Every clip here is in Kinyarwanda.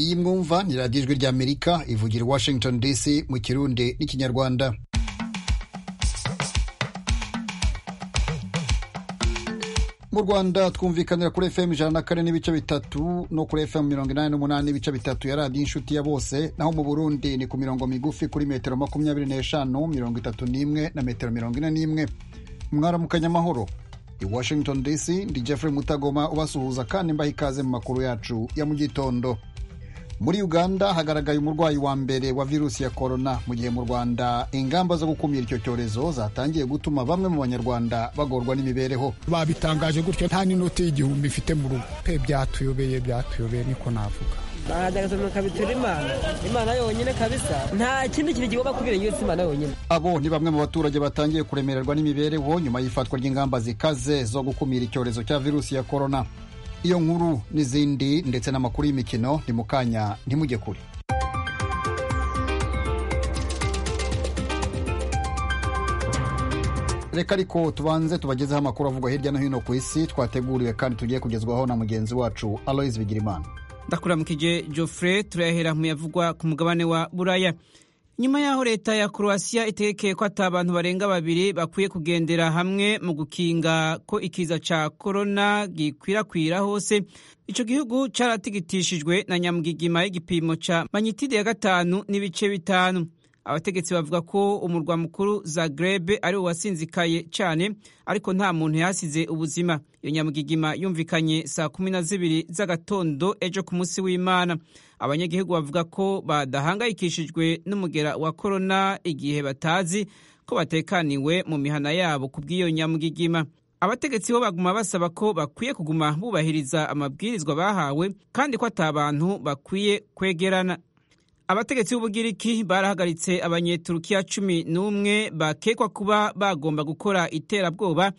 y'imwumva ni radiyo ijwi ry'amerika ivugira i washington dc mu kirundi n'ikinyarwanda mu rwanda twumvikanira kuri fm ijana na kane n'ibice bitatu no kuri fm mirongo inani n'umunani n'ibice bitatu ya radiyo inshuti ya bose naho mu burundi ni ku mirongo migufi kuri metero makumyabiri n'eshanu mirongo itatu n'imwe na metero mirongo ine n'imwe mwaramukanya amahoro i washington dc ndi jeffrey mutagoma ubasuhuza kandi mbaha ikaze mu makuru yacu ya mu gitondo muri uganda hagaragaye umurwayi wa mbere wa virusi ya korona mu gihe mu rwanda ingamba zo gukumira icyo cyorezo zatangiye gutuma bamwe mu banyarwanda bagorwa n'imibereho babitangaje gutyo nta n'inoti y'igihumbi mfite mu rugo pe byatuyobeye byatuyobeye niko navuga baradagatumuka bitura imana imana yonyine kabisa nta kindi kintu kigomba kubwira yusi imana yonyine abo ni bamwe mu baturage batangiye kuremererwa n'imibereho nyuma y'ifatwa ry'ingamba zikaze zo gukumira icyorezo cya virusi ya korona iyo nkuru n'izindi ndetse n'amakuru y'imikino ni mu kanya ntimujye kure reka ariko tubanze tubagezeho amakuru avugwa hirya no hino ku isi twateguriwe kandi tugiye kugezwaho na mugenzi wacu aloise bigirimana ndakuramukije geoffrey turayahera mu yavugwa ku mugabane wa buraya nyuma y'aho leta ya croatia itegekeye ko ata abantu barenga babiri bakwiye kugendera hamwe mu gukinga ko ikiza ca korona gikwirakwira hose ico gihugu caratigitishijwe na nyamugigima y'igipimo ca manyitide ya gatanu n'ibice bitanu abategetsi bavuga ko umurwa mukuru zagreb ari uwasinzikaye cyane ariko nta muntu yasize ubuzima iyo nyamugigima yumvikanye saa kumi na zibiri z'agatondo ejo ku munsi w'imana abanyagihugu bavuga ko badahangayikishijwe n'umugera wa korona igihe batazi ko batekaniwe mu mihana yabo ku bw'iyo nyamugigima abategetsi bo baguma basaba ko bakwiye kuguma bubahiriza amabwirizwa bahawe kandi ko atabantu bakwiye kwegerana abategetsi b'ubugiriki barahagaritse abanyeturukiya cumi n'umwe bakekwa kuba bagomba gukora iterabwoba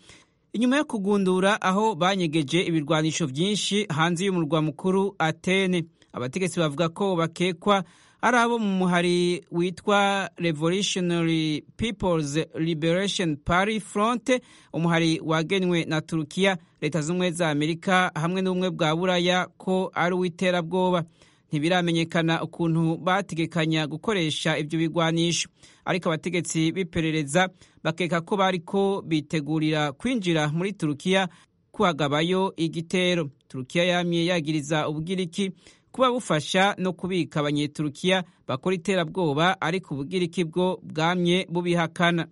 inyuma yo kugundura aho banyegeje ibirwanisho byinshi hanze y'umurwa mukuru atene abategetsi bavuga ko bakekwa ari abo mu muhari witwa revolutionary peoples liberation party front umuhari wagenwe na turukiya leta z'ubumwe za amerika hamwe n'ubumwe bwa buraya ko ari uw'iterabwoba ntibiramenyekana ukuntu bategekanya gukoresha ibyo bigwanisho ariko abategetsi b'iperereza bakeka ko bari ko bitegurira kwinjira muri turukiya kuhagabayo igitero turukiya yamye yagiriza ubugiriki kuba bufasha no kubika abanyeturukiya bakora iterabwoba ariko ubugiriki bwo bwamye bubihakana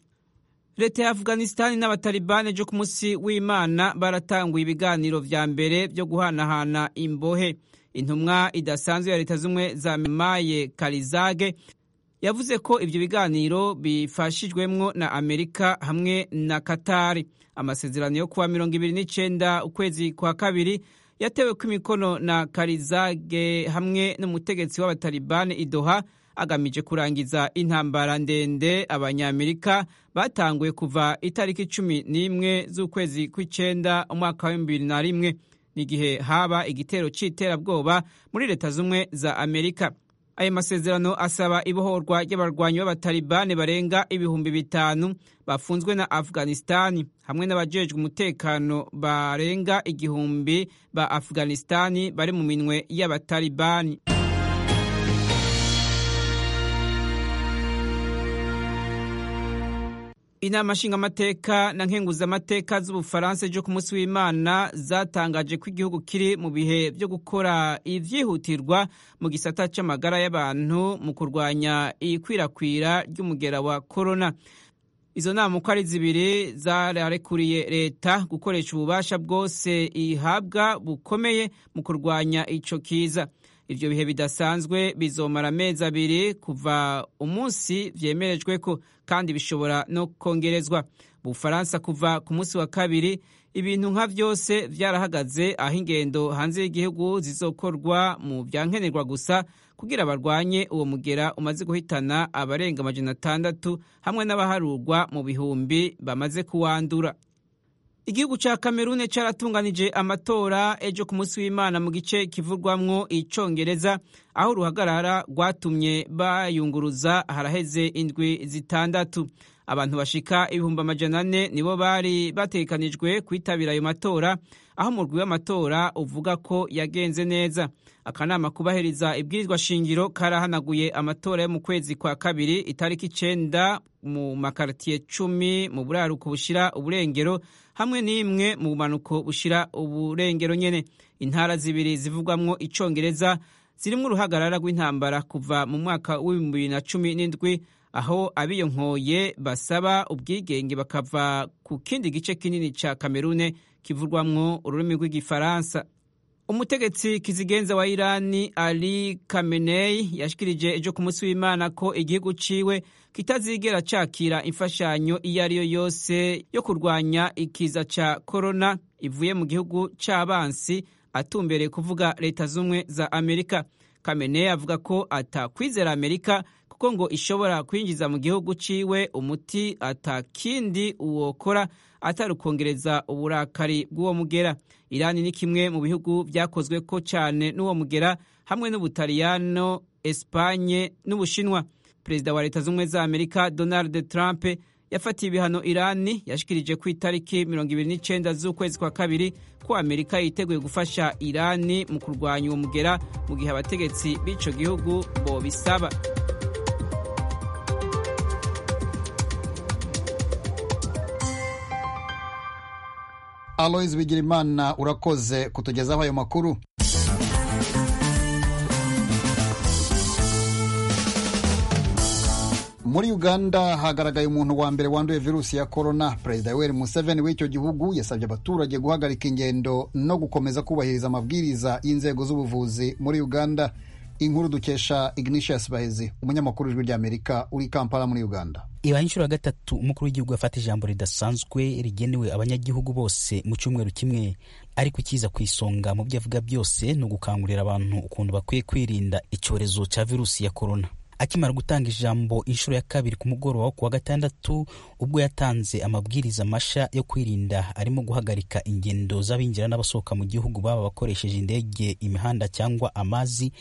leta ya afuganisitani n'abatalibani ejo ku munsi w'imana baratanguye ibiganiro vya mbere byo guhanahana imbohe intumwa idasanzwe ya leta z'ubumwe za maye karizage yavuze ko ibyo biganiro bifashijwemo na amerika hamwe na katari amasezerano yo kuwa mirongo ibiri n'icyenda ukwezi kwa kabiri yatewe ko imikono na karizage hamwe n'umutegetsi w'abatalibani idoha agamije kurangiza intambara ndende abanyamerika batanguye kuva itariki cumi n'imwe z'ukwezi kw'icyenda umwaka wa bibiri na rimwe n'igihe haba igitero cy'iterabwoba muri leta z'ubumwe za amerika ayo masezerano asaba ibohorwa ry'abarwanyi b'abatalibani barenga ibihumbi bitanu bafunzwe na afuganisitani hamwe n'abajejwe umutekano barenga igihumbi ba afuganisitani bari mu minwe y'abatalibani inama nshingamateka na nkenguzamateka z'ubufaransa ejo ku munsi w'imana zatangaje ko igihugu kiri mu bihe byo gukora ibyihutirwa mu gisata cy'amagara y'abantu mu kurwanya ikwirakwira ry'umugera wa korona izo nama uko ari zibiri zararekuriye leta gukoresha ububasha bwose ihabwa bukomeye mu kurwanya icyo kiza ibyo bihe bidasanzwe bizomara amezi abiri kuva umunsi vyemerejwe ko kandi bishobora no kongerezwa mu bufaransa kuva ku munsi wa kabiri ibintu nka vyose vyarahagaze aho ingendo hanze y'igihugu zizokorwa mu vyankenerwa gusa kugira barwanye uwo mugera umaze guhitana abarenga amajana atandatu hamwe n'abaharurwa mu bihumbi bamaze kuwandura igihugu ca kamerune caratunganije amatora ejo ku munsi w'imana mu gice kivurwamwo icongereza aho uruhagarara rwatumye bayunguruza haraheze indwi zitandatu abantu bashika ibihumbi amajana ane nibo bari batekanijwe kwitabira ayo matora aho umurwi w'amatora uvuga ko yagenze neza akanama kubahiriza ibwirizwa shingiro karahanaguye amatora yo mu kwezi kwa kabiri itariki icenda mu makartiye cumi mu buraruko bushira uburengero hamwe n'imwe mu bumanuko bushira uburengero nyene intara zibiri zivugwamwo icongereza zirimwo uruhagarara rw'intambara kuva mu mwaka w'ibihumbi bibiri na cumi n'indwi aho abiyonkoye basaba ubwigenge bakava ku kindi gice kinini ca kamerune kivurwamwo ururimi rw'igifaransa umutegetsi kizigenza wa irani ali kamenei yashikirije ejo ku munsi w'imana ko igihugu ciwe kitazigera cakira imfashanyo iyo ari yo yose yo kurwanya ikiza ca korona ivuye mu gihugu c'abansi atumbereye kuvuga leta z'ubumwe za amerika kamenei avuga ko atakwizera amerika kuko ngo ishobora kwinjiza mu gihugu ciwe umuti atakindi uwokora atari ukongereza uburakari bw'uwo mugera irani ni kimwe mu bihugu vyakozwe ko cane n'uwo mugera hamwe n'ubutaliyano espanye n'ubushinwa perezida wa leta z'ubumwe za amerika donald trump yafatiye ibihano irani yashikirije ku itariki 29 z'ukwezi kwa kabiri ko amerika yiteguye gufasha irani mu kurwanya uwo mugera mu gihe abategetsi b'ico gihugu bobisaba Aloys Bigirimana urakoze kutugezaho ayo makuru muri uganda hagaragaye umuntu wa mbere wanduye virusi ya korona perezida yoweri museveni w'icyo gihugu yasabye abaturage guhagarika ingendo no gukomeza kubahiriza amabwiriza y'inzego z'ubuvuzi muri uganda inkuru dukesha ignitius bahezi umunyamakuru w'ijwi ry'amerika uri kampala muri uganda ibaye inshuro ya gatatu umukuru w'igihugu yafata ijambo ridasanzwe rigenewe abanyagihugu bose mu cyumweru kimwe ariko ikiza ku isonga mu byo avuga byose ni ugukangurira abantu ukuntu bakwiye kwirinda icyorezo cya virusi ya korona akimara gutanga ijambo inshuro ya kabiri ku mugoroba wo ku wa gatandatu ubwo yatanze amabwiriza mashya yo kwirinda arimo guhagarika ingendo z'abinjira n'abasohoka mu gihugu baba bakoresheje indege imihanda cyangwa amazi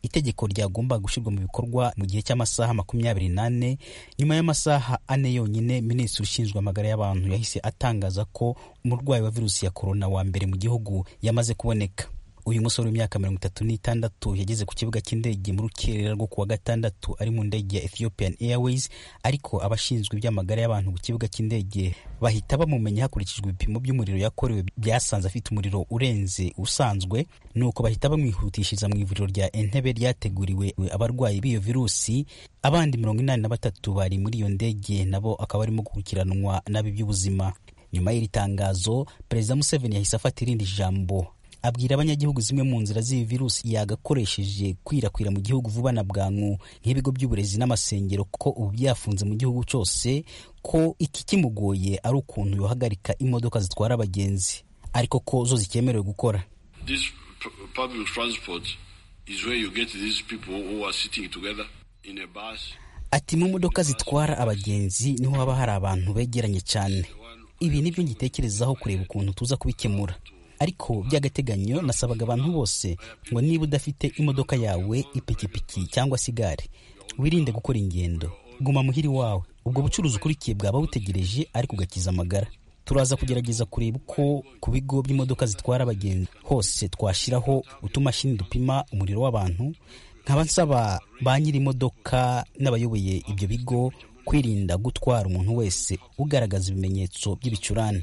itegeko ryagomba gushyirwa mu bikorwa mu gihe cy'amasaha makumyabiri n'ane nyuma y'amasaha ane yonyine minisitiri ushinzwe amagara y'abantu yahise atangaza ko umurwayi wa virusi ya korona wa mbere mu gihugu yamaze kuboneka uyu musore w'imyaka mirongo itatu n'itandatu yageze ku kibuga cy'indege mu rukerera rwo kuwa gatandatu ari mu ndege ya Ethiopian Airways ariko abashinzwe iby'amagara y'abantu ku kibuga cy'indege bahita bamumenya hakurikijwe ibipimo by'umuriro yakorewe byasanze afite umuriro urenze usanzwe nuko bahita bamwihutishiriza mu ivuriro rya Entebbe ryateguriwe abarwayi b'iyo virusi abandi mirongo inani na batatu bari muri iyo ndege nabo akaba barimo gukurikiranwa nabi by'ubuzima nyuma y'iri tangazo perezida Museveni yahise afata irindi jambo abwira abanyagihugu zimwe mu nzira z'iyi virusi yagakoresheje kwirakwira mu gihugu vuba na bwangu nk'ibigo by'uburezi n'amasengero ko ubu byafunze mu gihugu cyose ko iki kimugoye ari ukuntu yohagarika imodoka zitwara abagenzi ariko ko zo zikemerewe gukora ati mu modoka zitwara abagenzi niho haba hari abantu begeranye cyane ibi nibyo ngitekerezaho kureba ukuntu tuza kubikemura ariko by'agateganyo nasabaga abantu bose ngo niba udafite imodoka yawe ipikipiki cyangwa se igare wirinde gukora ingendo guma muhiri wawe ubwo bucuruzi ukurikiye bwaba butegereje ariko ugakiza amagara turaza kugerageza kureba uko ku bigo by'imodoka zitwara abagenzi hose twashyiraho utumashini dupima umuriro w'abantu nkaba nsaba ba nyir'imodoka n'abayoboye ibyo bigo kwirinda gutwara umuntu wese ugaragaza ibimenyetso by'ibicurane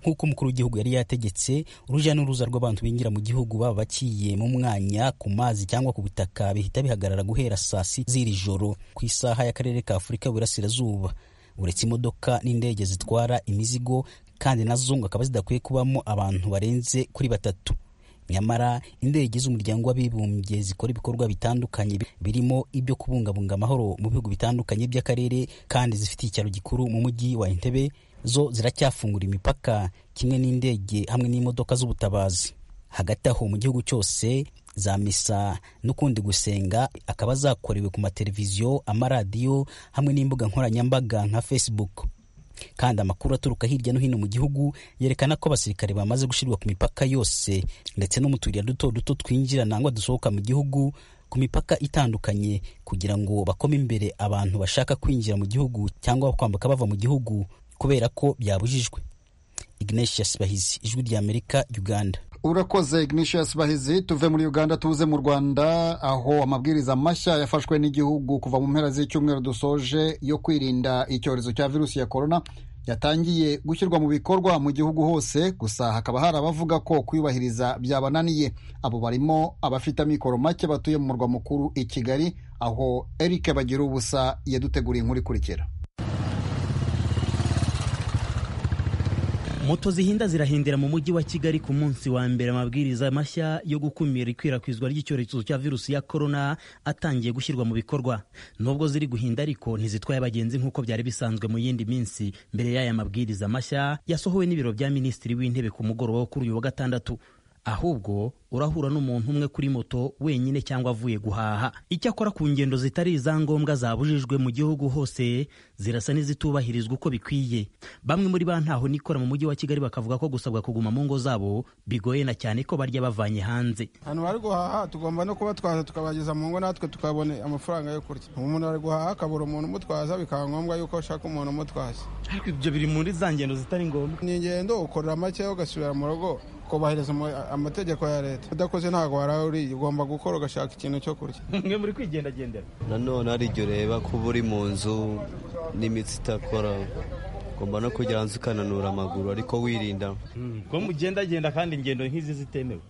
nk'uko umukuru w'igihugu yari yategetse urujya n'uruza rw'abantu binjira mu gihugu baba baciye mu mwanya ku mazi cyangwa ku butaka bihita bihagarara guhera saa si z'iri joro ku isaha y'akarere ka afurika y'uburasirazuba uretse imodoka n'indege zitwara imizigo kandi nazo ngo akaba zidakwiye kubamo abantu barenze kuri batatu nyamara indege z'umuryango w'abibumbye zikora ibikorwa bitandukanye birimo ibyo kubungabunga amahoro mu bihugu bitandukanye by'akarere kandi zifite icyaro gikuru mu mujyi wa Entebbe zo ziracyafungura imipaka kimwe n'indege hamwe n'imodoka z'ubutabazi hagati aho mu gihugu cyose za misa n'ukundi gusenga akaba zakorewe ku mateleviziyo amaradiyo hamwe n'imbuga nkoranyambaga nka Facebook kandi amakuru aturuka hirya no hino mu gihugu yerekana ko abasirikare bamaze gushyirwa ku mipaka yose ndetse no mu tuyira duto duto twinjira nangwa dusohoka mu gihugu ku mipaka itandukanye kugira ngo bakome imbere abantu bashaka kwinjira mu gihugu cyangwa kwambuka bava mu gihugu kubera ko byabujijwe ignatius bahizi ijwi ry'amerika uganda urakoze ignatius bahizi tuve muri uganda tuze mu rwanda aho amabwiriza mashya yafashwe n'igihugu kuva mu mpera z'icyumweru dusoje yo kwirinda icyorezo cya virusi ya korona yatangiye gushyirwa mu bikorwa mu gihugu hose gusa hakaba hari abavuga ko kuyubahiriza byabananiye abo barimo abafite amikoro make batuye mu murwa mukuru i kigali aho eric bagira ubusa yaduteguriye inkuru ikurikira moto zihinda zirahindira mu mujyi wa kigali ku munsi wa mbere amabwiriza mashya yo gukumira ikwirakwizwa ry'icyorezo cya virusi ya korona atangiye gushyirwa mu bikorwa nubwo ziri guhinda ariko ntizitwaye abagenzi nk'uko byari bisanzwe mu yindi minsi mbere y'aya mabwiriza mashya yasohowe n'ibiro bya minisitiri w'intebe ku mugoroba wo kuri uyu wa gatandatu ahubwo urahura n'umuntu umwe kuri moto wenyine cyangwa avuye guhaha icyakora ku ngendo zitari iza ngombwa zabujijwe mu gihugu hose zirasa n'izitubahirizwa uko bikwiye bamwe muri ba ntaho nikora mu mujyi wa kigali bakavuga ko gusabwa kuguma mu ngo zabo bigoye na cyane ko barya bavanye hanze ahantu bari guhaha tugomba no kubatwaza tukabageza mu ngo natwe tukabona amafaranga yo kurya umuntu ari guhaha akabura umuntu umutwaza bikaba ngombwa yuko ashaka umuntu umutwaza ariko ibyo biri muri za ngendo zitari ngombwa ni ingendo ukorera make ugasubira mu rugo kubahiriza amategeko ya leta udakoze ntabwo waraba uriye ugomba gukora ugashaka ikintu cyo kurya mwe muri kwigendagendera nanone hari igihe ureba kuba uri mu nzu n'imitsi itakora ugomba no kugira ngo ukananura amaguru ariko wirinda ko mugendagenda kandi ingendo nk'izi zitemewe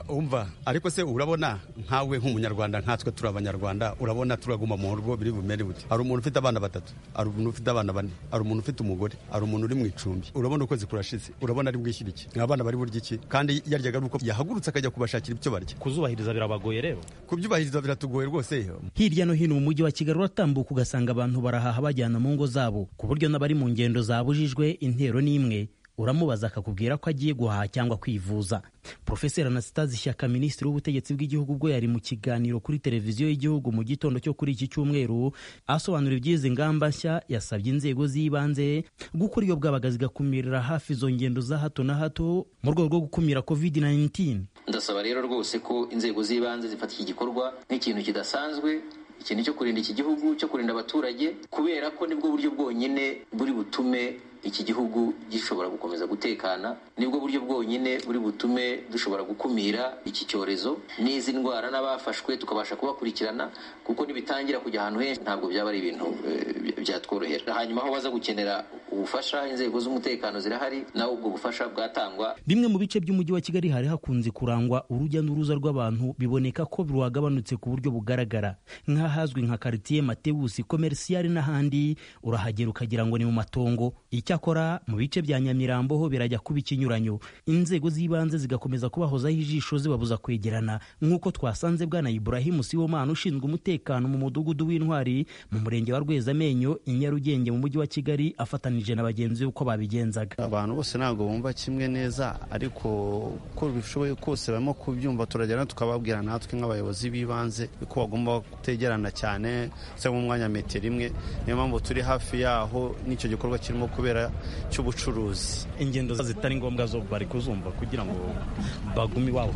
umva ariko se urabona nkawe nk'umunyarwanda nkatwe turi abanyarwanda urabona turaguma mu rugo biri bumere buti hari umuntu ufite abana batatu hari umuntu ufite abana bane hari umuntu ufite umugore hari umuntu uri mu icumbi urabona ukwezi kurashize urabona ari bwishyira iki abana bari burya iki kandi yaryaga ari uko yahagurutse akajya kubashakira ibyo barya kuzubahiriza birabagoye rero kubyubahiriza biratugoye rwose hirya no hino mu mujyi wa kigali uratambuka ugasanga abantu barahaha bajyana mu ngo zabo ku buryo n'abari mu ngendo zabujijwe intero n'imwe uramubaza akakubwira ko agiye guhaha cyangwa kwivuza profeseri anasitazi shyaka minisitiri w'ubutegetsi bw'igihugu bwo yari mu kiganiro kuri televiziyo y'igihugu mu gitondo cyo kuri iki cyumweru asobanura iby'izi ngamba nshya yasabye inzego z'ibanze gukora iyo bwabaga zigakumirira hafi izo ngendo za hato na hato mu rwego rwo gukumira covid 19 ndasaba rero rwose ko inzego z'ibanze zifata iki gikorwa nk'ikintu kidasanzwe ikintu cyo kurinda iki gihugu cyo kurinda abaturage kubera ko nibwo buryo bwonyine buri butume iki gihugu gishobora gukomeza gutekana nibwo buryo bwonyine buri butume dushobora gukumira iki cyorezo n'izi ndwara n'abafashwe tukabasha kubakurikirana kuko nibitangira kujya ahantu henshi ntabwo byaba ari ibintu byatworohera hanyuma aho baza gukenera ubufasha inzego z'umutekano zirahari nawe ubwo bufasha bwatangwa bimwe mu bice by'umujyi wa kigali hari hakunze kurangwa urujya n'uruza rw'abantu biboneka ko rwagabanutse ku buryo bugaragara nk'ahazwi nka karitiye matewusi komerisiyari n'ahandi urahagera ukagira ngo ni mu matongo icyakora mu bice bya nyamirambo ho birajya kuba ikinyuranyo inzego z'ibanze zigakomeza kubahozaho ijisho zibabuza kwegerana nk'uko twasanze bwana iburahimu siwomana ushinzwe umutekano mu mudugudu w'intwari mu murenge wa rwezamenyo i nyarugenge mu mujyi wa kigali afatanije na bagenzi be uko babigenzaga abantu bose ntabwo bumva kimwe neza ariko uko bishoboye kose barimo kubyumva turajyana tukababwira natwe nk'abayobozi b'ibanze ko bagomba kutegerana cyane ndetse nk'umwanya metero imwe niyo mpamvu turi hafi yaho n'icyo gikorwa kirimo kubera cy'ubucuruzi ingendo zitari ngombwa zo bari kuzumva kugira ngo bagume iwabo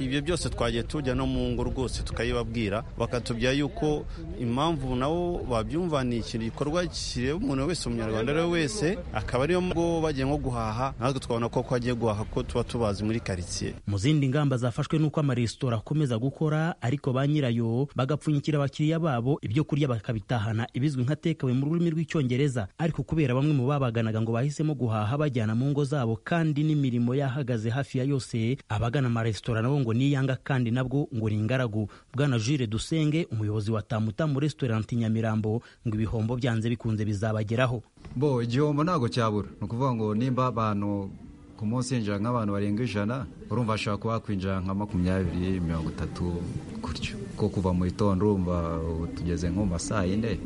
ibyo byose twagiye tujya no mu ngo rwose tukayibabwira bakatubwira yuko impamvu nabo babyumva ni ikintu gikorwa kireba umuntu wese umunyarwanda ari we wese akaba ariyo ngo bagiye nko guhaha natwe twabona ko agiye guhaha ko tuba tubazi muri karitsiye mu zindi ngamba zafashwe n'uko amaresitora akomeza gukora ariko ba nyirayo bagapfunyikira abakiriya babo ibyo kurya bakabitahana ibizwi nka tekawe mu rurimi rw'icyongereza ariko kubera bamwe mu babaganaga ngo bahisemo guhaha bajyana mu ngo zabo kandi n'imirimo yahagaze hafi ya yose abagana amaresitora nabo ngo niyanga kandi nabwo ngo ni ingaragu bwana jure dusenge umuyobozi wa tamuta muri resitorenti nyamirambo ngo ibihombo byanze bikunze bizabageraho bo igihombo ntabwo cyabura ni ukuvuga ngo nimba abantu ku munsi yinjira nk'abantu barenga ijana urumva ashobora kuba hakwinjira nka makumyabiri mirongo itatu gutyo ko kuva mu gitondo urumva tugeze nko mu ma saa yine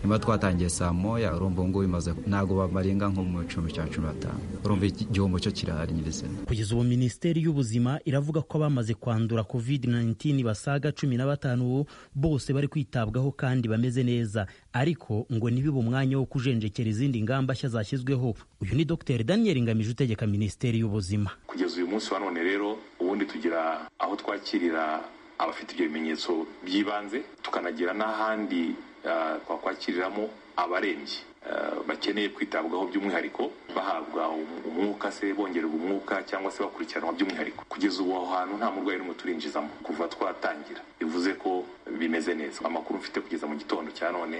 niba twatangiye saa moya urumva ngubu bimaze ntabwo babarenga nko mu gicumbi cya cumi n'atanu urumva igihombo cyo kirahari nyirizina kugeza ubu minisiteri y'ubuzima iravuga ko abamaze kwandura covid 19 basaga cumi na batanu bose bari kwitabwaho kandi bameze neza ariko ngo ntibibe umwanya wo kujenjekera izindi ngamba nshya zashyizweho uyu ni dr daniel ngamije utegeka minisiteri y'ubuzima kugeza uyu munsi wa none rero ubundi tugira aho twakirira abafite ibyo bimenyetso by'ibanze tukanagira n'ahandi ah, twakwakiriramo abarembye ah, bakeneye kwitabwaho by'umwihariko bahabwa um- umwuka se bongererwa umwuka cyangwa se bakurikiranwa by'umwihariko kugeza ubu aho hantu nta murwayi n'umwe turinjizamo kuva twatangira bivuze ko bimeze neza amakuru mfite kugeza mu gitondo cya none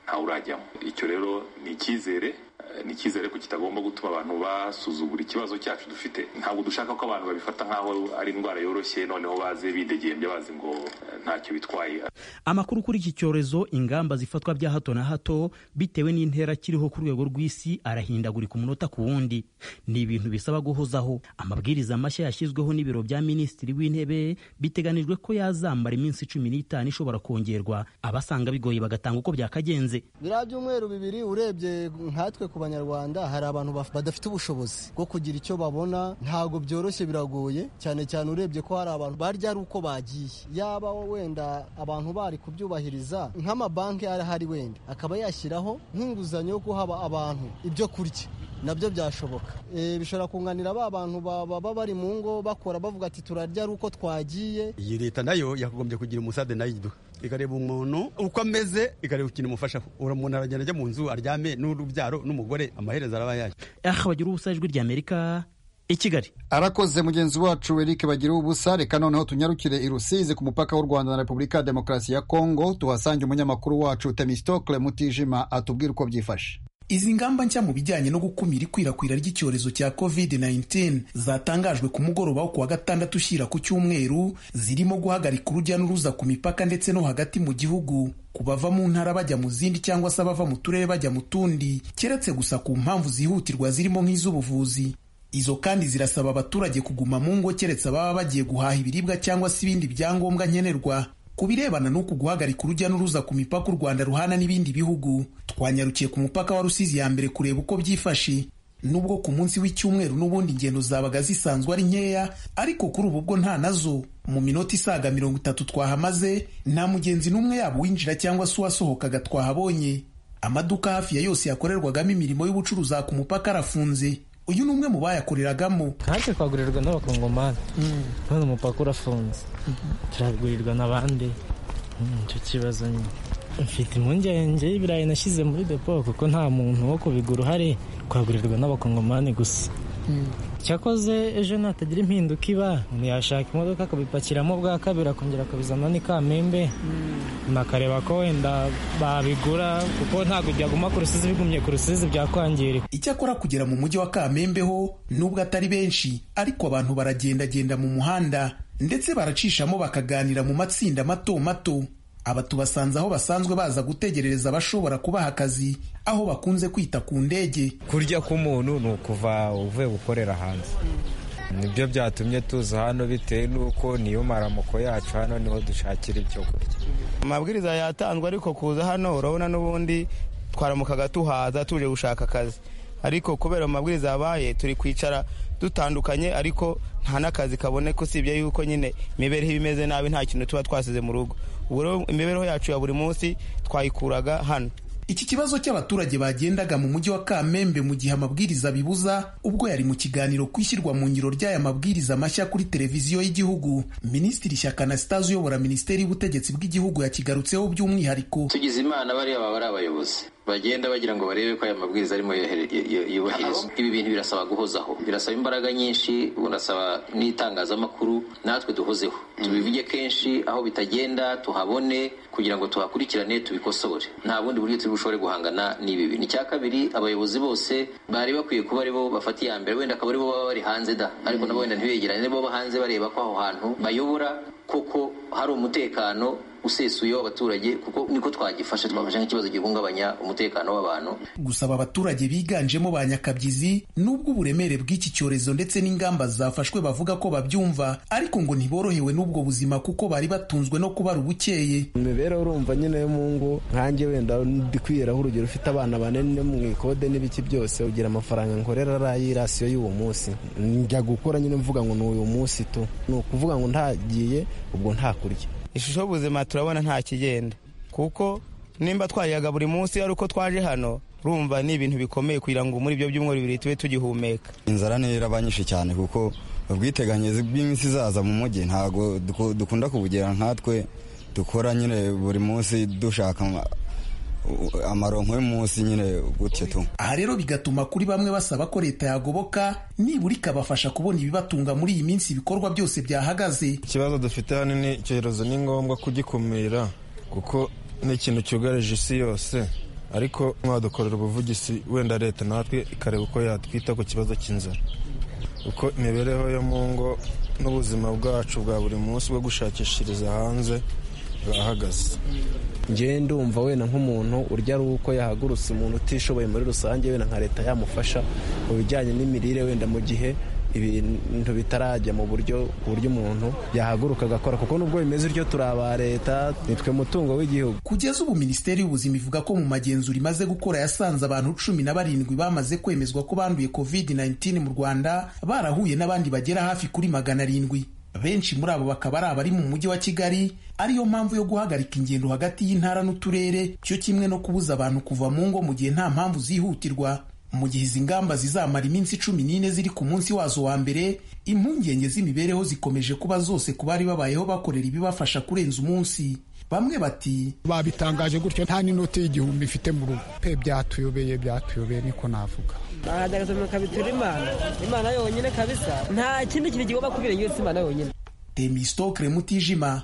ntawe urajyamo icyo rero ni icyizere eh, ni icyizere ko kitagomba gutuma abantu basuzugura ikibazo cyacu dufite ntabwo dushaka ko abantu babifata nk'aho ari indwara yoroshye noneho baze bidegembya bazi ngo eh, ntacyo bitwaye amakuru kuri iki cyorezo ingamba zifatwa bya hato na hato bitewe n'intera kiriho ku rwego rw'isi arahindagurika umunota ku wundi ni ibintu bisaba guhozaho amabwiriza mashya yashyizweho n'ibiro bya minisitiri w'intebe biteganijwe ko yazamara iminsi cumi n'itanu ishobora kongerwa abasanga bigoye bagatanga uko byakagenze biriya byumweru bibiri urebye nkatwe ku banyarwanda hari abantu baf- badafite ubushobozi bwo kugira icyo babona ntabwo byoroshye biragoye cyane cyane urebye ko hari abantu barya ari uko bagiye yaba wenda abantu bari kubyubahiriza nk'amabanki arahari wenda akaba yashyiraho nk'inguzanyo yo guha aba- abantu ibyo kurya nabyo byashoboka Eh, bishobora kunganira ba bantu ba- baba bari mu ngo bakora bavuga ati turarya ari uko twagiye iyi leta nayo yakagombye kugira umusade nayo iduha ikareba umuntu uko ameze ikareba ikintu imufashaho umuntu aragenda ajya mu nzu aryame n'urubyaro n'umugore amaherezo araba yaje aha bagira ubusa ijwi rya amerika i kigali arakoze mugenzi wacu erike bagira ubusa reka noneho tunyarukire i rusizi ku mupaka w'u rwanda na repubulika ya demokarasi ya kongo tuhasange umunyamakuru wacu temistokle mutijima atubwire uko byifashe izi ngamba nshya mu bijyanye no gukumira ikwirakwira ry'icyorezo cya covid-19 zatangajwe ku mugoroba wo kuwa gatandatu ushyira ku cyumweru zirimo guhagarika urujya n'uruza ku mipaka ndetse no hagati mu gihugu ku bava mu ntara bajya mu zindi cyangwa se abava mu turere bajya mu tundi keretse gusa ku mpamvu zihutirwa zirimo nk'iz'ubuvuzi izo kandi zirasaba abaturage kuguma mu ngo keretse ababa bagiye guhaha ibiribwa cyangwa se ibindi byangombwa nkenerwa ku birebana n'uku guhagarika urujya n'uruza ku mipaka u rwanda ruhana n'ibindi bihugu twanyarukiye ku mupaka wa rusizi ya mbere kureba uko byifashe nubwo ku munsi w'icyumweru n'ubundi ingendo zabaga zisanzwe ari nkeya ariko kuri ubu bwo nta nazo mu minota isaga mirongo itatu twahamaze nta mugenzi n'umwe yaba uwinjira cyangwa se uwasohokaga twahabonye amaduka hafi ya yose yakorerwagamo imirimo y'ubucuruzi aha ku mupaka arafunze uyu ni umwe mu bayakoreragamo hanze twagurirwa n'abakongomani none umupaka urafunze turagurirwa n'abandi Mm, nicyo kibazo nyine mfite impungenge y'ibirayi nashyize muri depo kuko nta muntu wo kubigura uhari twagurirwa n'abakongomani gusa cyakoze ejo natagira impinduka iba umuntu yashaka imodoka akabipakiramo bwa kabiri akongera akabizana ni kamembe akareba ko wenda babigura kuko ntabwo byaguma ku rusizi bigumye ku rusizi byakwangirika icyakora kugera mu mujyi wa kamembe ho nubwo atari benshi ariko abantu baragendagenda mu muhanda ndetse baracishamo bakaganira mu matsinda mato mato aba tubasanze aho basanzwe baza gutegerereza abashobora kubaha akazi aho bakunze kwita ku ndege kurya k'umuntu ni ukuva uvuye gukorera hanze nibyo byatumye tuza hano bitewe n'uko niyo maramoko yacu hano niho dushakira ibyo kurya amabwiriza yatanzwe ariko kuza hano urabona n'ubundi twaramukaga tuhaza tuje gushaka akazi ariko kubera amabwiriza yabaye turi kwicara dutandukanye ariko nta n'akazi kaboneka usibye yuko nyine imibereho iba imeze nabi nta kintu tuba twasize mu rugo ubu rero imibereho yacu ya buri munsi twayikuraga hano iki kibazo cy'abaturage bagendaga mu mujyi wa kamembe mu gihe amabwiriza abibuza ubwo yari mu kiganiro ku ishyirwa mu ngiro ry'aya mabwiriza mashya kuri televiziyo y'igihugu minisitiri shyaka anastase uyobora minisiteri y'ubutegetsi bw'igihugu yakigarutseho by'umwihariko tugize imana bariya baba ari abayobozi bagenda bagira ngo barebe ko aya mabwiriza arimo yohere- yo- yo- yubahirizwa ibi bintu birasaba guhozaho birasaba imbaraga nyinshi birasaba n'itangazamakuru natwe duhozeho tubivuge kenshi aho bitagenda tuhabone kugira ngo tuhakurikirane tubikosore nta bundi buryo turi bushobore guhangana n'ibi bintu icya kabiri abayobozi bose bari bakwiye kuba aribo bafata iya mbere wenda akaba aribo baba bari hanze da ariko nabo wenda ntibegerane nibo baba hanze bareba ko aho hantu bayobora koko hari umutekano usesuye w'abaturage kuko niko twagifashe twafashe nk'ikibazo gihungabanya umutekano w'abantu gusa aba baturage biganjemo ba nyakabyizi nubwo uburemere bw'iki cyorezo ndetse n'ingamba zafashwe bavuga ko babyumva ariko ngo ntiborohewe n'ubwo buzima kuko bari batunzwe no kubara ubukeye imibereho urumva nyine yo mu ngo nkanjye wenda ndi kwiyeraho urugero ufite abana bane no mu ikode n'ibiki byose ugira amafaranga nkorera ari rasiyo y'uwo munsi njya gukora nyine mvuga ngo ni uyu munsi tu ni ukuvuga ngo ntagiye ubwo ntakurya ishusho y'ubuzima turabona nta kigenda kuko nimba twariyaga buri munsi ari uko twaje hano urumva ni ibintu bikomeye kugira ngo muri ibyo byumweru bibiri tube tugihumeka inzara ntirabanyishe cyane kuko ubwiteganyirize bw'iminsi izaza mu mujyi ntabwo dukunda kubugira nkatwe dukora nyine buri munsi dushaka amaronko y'umunsi nyine gutyo tu aha rero bigatuma kuri bamwe basaba ko leta yagoboka nibura ikabafasha kubona ibibatunga muri iyi minsi ibikorwa byose byahagaze ikibazo dufite hano ni icyorezo ni ngombwa kugikumira kuko ni ikintu cyugarije isi yose ariko mwadukorera ubuvugizi wenda leta natwe ikareba uko yatwita ku kibazo cy'inzara uko imibereho yo mu ngo n'ubuzima bwacu bwa buri munsi bwo gushakishiriza hanze bwahagaze ngewe ndumva wenda nk'umuntu urya ari uko yahagurutse umuntu utishoboye muri rusange wenda nka leta yamufasha mu bijyanye n'imirire wenda mu gihe ibintu bitarajya mu buryo ku buryo umuntu yahaguruka agakora kuko nubwo bimeze utyo turi aba leta nitwe mutungo w'igihugu kugeza ubu minisiteri y'ubuzima ivuga ko mu magenzura imaze gukora yasanze abantu cumi na barindwi bamaze kwemezwa ko banduye covid-19 mu rwanda barahuye n'abandi bagera hafi kuri magana arindwi benshi muri abo bakaba ari abari mu mujyi wa kigali ariyo mpamvu yo guhagarika ingendo hagati y'intara n'uturere cyo kimwe no kubuza abantu kuva mu ngo mu gihe nta mpamvu zihutirwa mu gihe izi ngamba zizamara iminsi cumi n'ine ziri ku munsi wazo wa mbere impungenge z'imibereho zikomeje kuba zose ku bari babayeho bakorera ibibafasha kurenza umunsi bamwe bati babitangaje gutyo nta n'inoti y'igihumbi mfite mu rugo pe byatuyobeye byatuyobeye niko navuga barahagaraza bakabitura imana imana yonyine kabisa nta kindi kintu kigomba kubera yose imana yonyine demistokre mutijima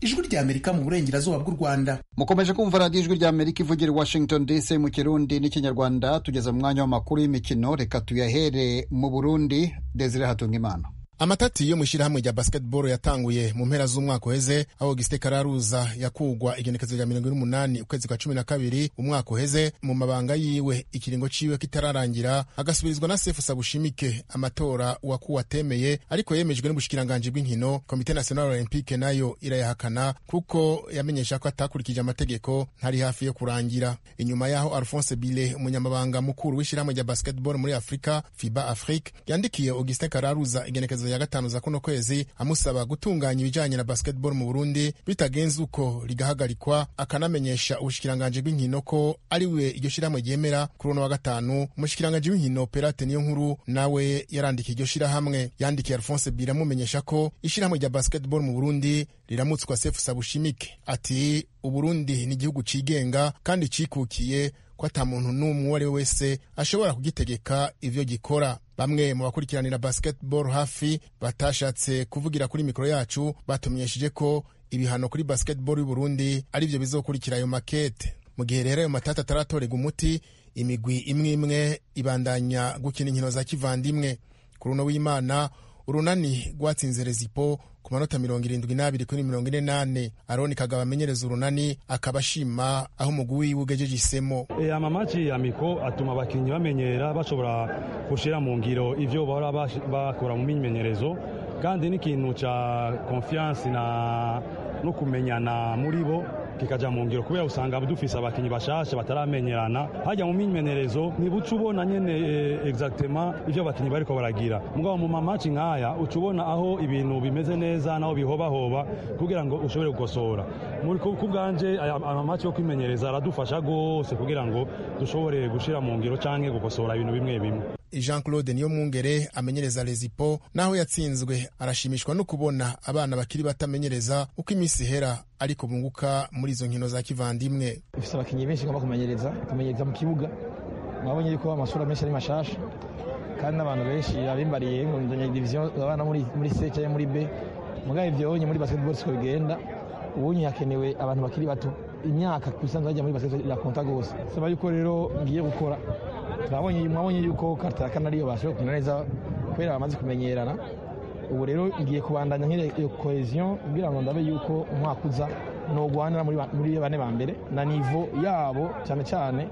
ijwi ry'amerika mu burengerazuba bw'u rwanda mukomeje kumva radiyo ijwi ry'amerika ivugira i washington dc mu kirundi n'ikinyarwanda tugeze mu mwanya w'amakuru y'imikino reka tuyahere mu burundi desire hatungimana amatati yo mu ishyirahamwe rya basketball yatanguye mu mpera z'umwaka uheze aho gisite kararuza yakugwa igenekezo rya mirongo ine n'umunani ukwezi kwa cumi na kabiri umwaka uheze mu mabanga yiwe ikiringo ciwe kitararangira agasubirizwa na sefu sabushimike amatora wakuwe atemeye ariko yemejwe n'ubushikiranganji bw'inkino komite national olympique nayo irayahakana kuko yamenyesha ko atakurikije amategeko ntari hafi yo kurangira inyuma yaho alphonse bile umunyamabanga mukuru w'ishyirahamwe rya basketball muri afurika fiba afrique yandikiye augustin kararuza igenekezo ya gatanu za kuno kwezi amusaba gutunganya ibijyanye na basketball mu Burundi bitagenze uko rigahagarikwa akanamenyesha ubushikiranganje bw'inkino ko ari we iryo shirahamwe ryemera kuri uno wa gatanu umushikiranganje w'inkino Perate niyo nkuru nawe yarandikiye iryo shirahamwe yandikiye Alphonse Bira amumenyesha ko ishirahamwe rya basketball mu Burundi riramutswa Sefu Sabushimike ati Uburundi ni igihugu cigenga kandi cikukiye ko ata muntu n'umwe uwo ari we wese ashobora kugitegeka ibyo gikora bamwe mu bakurikiranira basketball hafi batashatse kuvugira kuri mikoro yacu batumenyesheje ko ibihano kuri basketball y'u Burundi ari byo bizokurikira ayo makete mu gihe rero ayo matata ataratorega umuti imigwi imwe imwe ibandanya gukina inkino za kivandimwe ku runo w'imana urunani rwatsinze rezipo ku manota mirongo irindwi n'abiri kuri mirongo ine n'ane aroni kagabo amenyereza urunani akaba ashima aho umugwi wiwe ugejeje isemo E, amamaci amiko atuma abakinnyi bamenyera bashobora gushyira mu ngiro ibyo bahora bash- bakora mu myimenyerezo kandi n'ikintu cya konfiyansi na no kumenyana muri bo kikaja mu ngiro kubera usanga dufise abakinnyi bashasha bataramenyerana hajya mu myimenyerezo ntibuca ubona nyene eh, exactement ivyo abakinnyi bariko baragira mugabo mu mamaci nk'aya uca ubona aho ibintu bimeze neza naho bihobahoba kugira ngo ushobore gukosora Muri- ku ku bwanje aya- amamaci yo kwimenyereza aradufasha gose kugira ngo dushobore gushira mu ngiro canke gukosora ibintu bimwe bimwe Jean Claude Niyomwungere amenyereza Rezipo naho yatsinzwe arashimishwa no kubona abana bakiri batamenyereza uko iminsi ihera ariko bunguka muri izo nkino za kivandimwe ifite abakinnyi benshi igomba kumenyereza kumenyereza mu kibuga mwabonye yuko amashuri menshi ari mashasha kandi n'abantu benshi abimbariye ngo ndonye diviziyo abana muri muri C cyangwa muri B mugabe ibyo onye muri basketball siko bigenda ubunye hakenewe abantu bakiri bato imyaka kusanzwe bajya muri basketball ya konta gose saba yuko rero ngiye gukora mwabonye mwabonye yuko karta ya kane ariyo bashoboye gukina neza kubera bamaze kumenyerana ubu rero ngiye kubandanya nk'iyo iyo cohesion kugira ngo ndabe yuko umwaka uza nogwanira muri ba- muri bane ba mbere na nivo yabo cyane cyane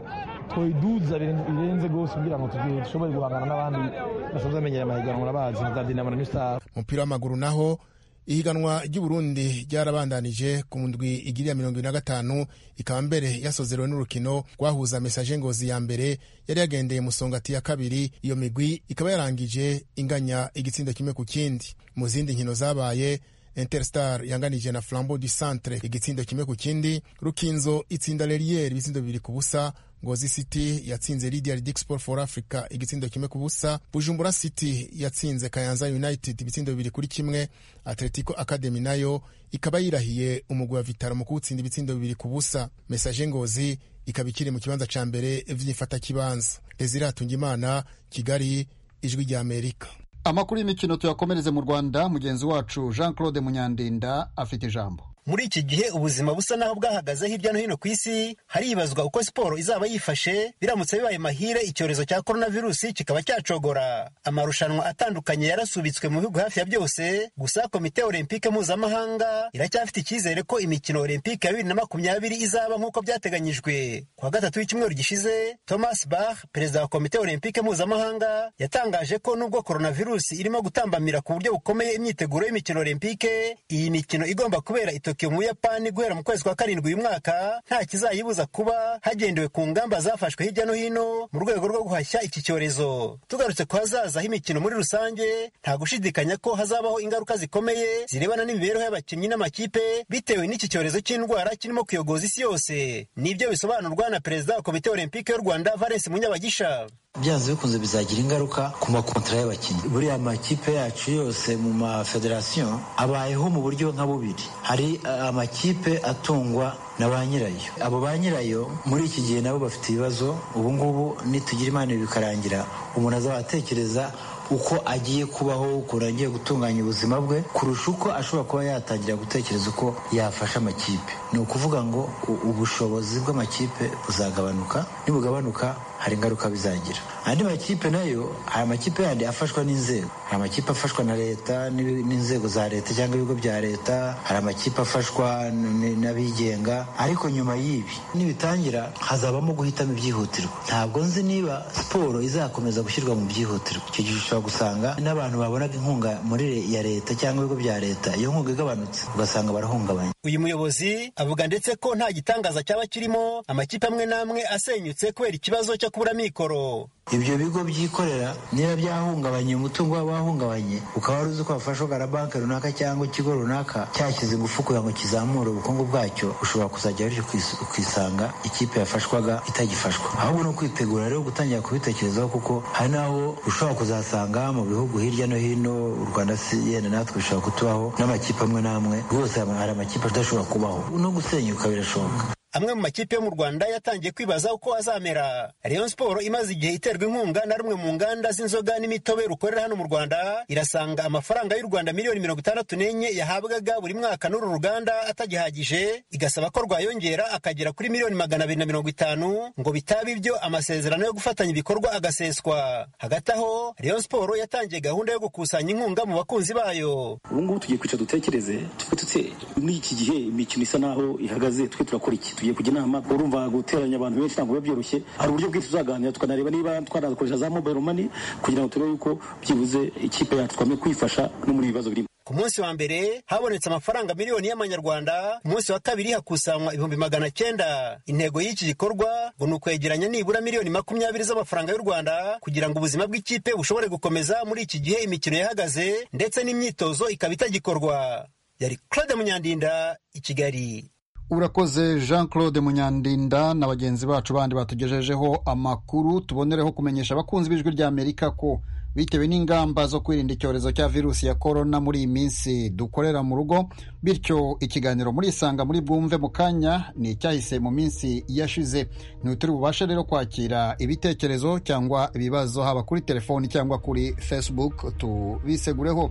twoyiduza birenze birenze gose kugira ngo tugi- dushobore guhangana n'abandi basanzwe bamenyera amahiganwa n'abazi nka za dinamo na new star umupira w'amaguru naho ihiganwa ry'uburundi ryarabandanije ku ndwi igiri ya mirongo ine na gatanu ikaba mbere yasozerewe n'urukino rwahuza mesaje ngozi ya mbere yari yagendeye musongati ya kabiri iyo migwi ikaba yarangije inganya igitsindo kimwe ku kindi mu zindi nkino zabaye interstar yanganije na flambo du centre igitsindo kimwe ku kindi rukinzo itsinda leriyeri ibitsindo bibiri ku busa ngozi city yatsinze lydia ridic sport for africa igitsindo kimwe ku busa bujumbura city yatsinze kayanza united ibitsindo bibiri kuri kimwe atletico academy nayo ikaba yirahiye umugwi wa vitaro mu kuwutsinda ibitsindo bibiri ku busa message ngozi ikaba ikiri mu kibanza ca mbere vy'ifatakibanza desire hatungimana kigali ijwi rya amerika amakuru y'imikino tuyakomereze mu rwanda mugenzi wacu jean claude munyandinda afite ijambo muri iki gihe ubuzima busa naho bwahagaze hirya no hino ku isi haribazwa uko siporo izaba yifashe biramutse bibaye mahire icyorezo cya korona virusi kikaba cyacogora amarushanwa atandukanye yarasubitswe mu bihugu hafi ya byose gusa komite olempike mpuzamahanga iracyafite icyizere ko imikino olempike ya bibiri na makumyabiri izaba nk'uko byateganyijwe ku wa gatatu w'icyumweru gishize thomas bach perezida wa komite olempike mpuzamahanga yatangaje ko nubwo korona virusi irimo gutambamira ku buryo bukomeye imyiteguro y'imikino olempike iyi mikino igomba kubera ito Tokyo mu Buyapani guhera mu kwezi kwa karindwi uyu mwaka nta kizayibuza kuba hagendewe ku ngamba zafashwe hirya no hino mu rwego rwo guhashya iki cyorezo tugarutse ku hazaza h'imikino muri rusange nta gushidikanya ko hazabaho ingaruka zikomeye zirebana n'imibereho y'abakinnyi n'amakipe bitewe n'iki cyorezo cy'indwara kirimo kuyogoza isi yose nibyo bisobanurwa na perezida wa komite olympique y'u Rwanda Valence Munyabagisha byanze bikunze bizagira ingaruka ku makontara y'abakinnyi buriya amakipe yacu yose mu mafederasiyo abayeho mu buryo nka bubiri hari amakipe atungwa na ba nyirayo abo ba nyirayo muri iki gihe nabo bafite ibibazo ubu ngubu nitugira imana bikarangira umuntu azaba atekereza uko agiye kubaho ukuntu agiye gutunganya ubuzima bwe kurusha uko ashobora kuba yatangira gutekereza uko yafasha amakipe ni ukuvuga ngo ubushobozi bw'amakipe buzagabanuka nibugabanuka hari ingaruka bizagira andi makipe nayo hari amakipe yandi afashwa n'inzego hari amakipe afashwa na leta n'inzego za leta cyangwa ibigo bya leta hari amakipe afashwa n'abigenga ariko nyuma y'ibi nibitangira hazabamo guhitamo ibyihutirwa ntabwo nzi niba siporo izakomeza gushyirwa mu byihutirwa icyo gihe ushobora gusanga n'abantu babonaga inkunga muri ya leta cyangwa ibigo bya leta iyo nkunga igabanutse ugasanga barahungabanye uyu muyobozi avuga ndetse ko nta gitangaza cyaba kirimo amakipe amwe n'amwe asenyutse kubera ikibazo cyo kubura mikoro ibyo bigo byikorera niba byahungabanye umutungo wabo wahungabanye ukaba wari uzi ko wafashwaga na banki runaka cyangwa ikigo runaka cyashyize ingufu kugira ngo kizamure ubukungu bwacyo ushobora kuzajya bityo ukisanga ikipe yafashwaga itagifashwa ahubwo ni ukwitegura rero gutangira kubitekerezaho kuko hari n'aho ushobora kuzasanga mu bihugu hirya no hino u rwanda si yenda natwe bishobora kutubaho n'amakipe amwe n'amwe rwose hari amakipe adashobora kubaho no gusenyuka birashoboka amwe mu makipe yo mu rwanda yatangiye kwibaza uko azamera rayon siporo imaze igihe iterwa inkunga na rumwe mu nganda z'inzoga n'imitobe rukorera hano mu rwanda irasanga amafaranga y'u rwanda miliyoni mirongo itandatu n'enye yahabwaga buri mwaka n'uru ruganda atagihagije igasaba ko rwayongera akagera kuri miliyoni magana abiri na mirongo itanu ngo bitaba ibyo amasezerano yo gufatanya ibikorwa agaseswa hagati aho rayon siporo yatangiye gahunda yo gukusanya inkunga mu bakunzi bayo ubu ngubu tugiye kwica dutekereze tufite muri iki gihe imikino isa naho ihagaze twe turakora iki tugiye kujya inama urumva guteranya abantu benshi ntabwo biba byoroshye hari uburyo bwinshi tuzaganira tukanareba niba twanakoresha za mobile money kugira ngo turebe yuko byibuze ikipe yacu twame kwifasha no muri ibibazo birimo ku munsi wa mbere habonetse amafaranga miliyoni y'amanyarwanda ku munsi wa kabiri hakusanywa ibihumbi magana cyenda intego y'iki gikorwa ngo ni ukwegeranya nibura miliyoni makumyabiri z'amafaranga y'u rwanda kugira ngo ubuzima bw'ikipe bushobore gukomeza muri iki gihe imikino yahagaze ndetse n'imyitozo ikaba itagikorwa yari claude munyandinda i kigali urakoze jean claude munyandinda na bagenzi bacu bandi batugejejeho amakuru tubonereho kumenyesha abakunzi b'ijwi rya amerika ko bitewe n'ingamba zo kwirinda icyorezo cya virusi ya korona muri iyi minsi dukorera mu rugo bityo ikiganiro muri isanga muri bwumve mu kanya ni icyahise mu minsi yashize ntituri bubashe rero kwakira ibitekerezo cyangwa ibibazo haba kuri telefoni cyangwa kuri facebook tubisegureho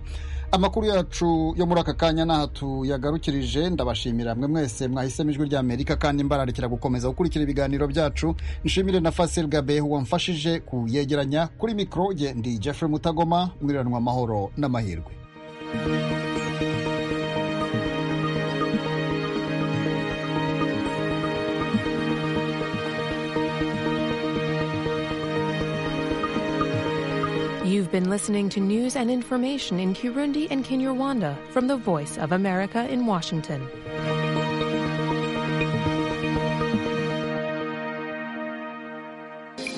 amakuru yacu yo muri aka kanya n'aha tuyagarukirije ndabashimira mwe mwese mwahisemo ijwi rya amerika kandi mbararikira gukomeza gukurikira ibiganiro byacu nshimire na fasil gabeho wamfashije kuyegeranya kuri mikoro ye ndi jeffrey mutagoma mwiriranwa amahoro n'amahirwe You've been listening to news and information in Kirundi and Kinyarwanda from the Voice of America in Washington.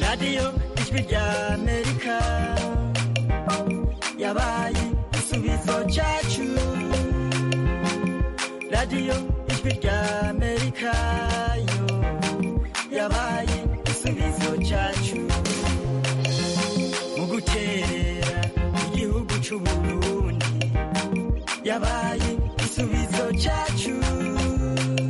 radiyo ijwi rya amerika yabaye igisubizo cyacu radiyo ijwi rya amerika yo yabaye igisubizo cyacu mu gukerera igihugu cy'uburundi yabaye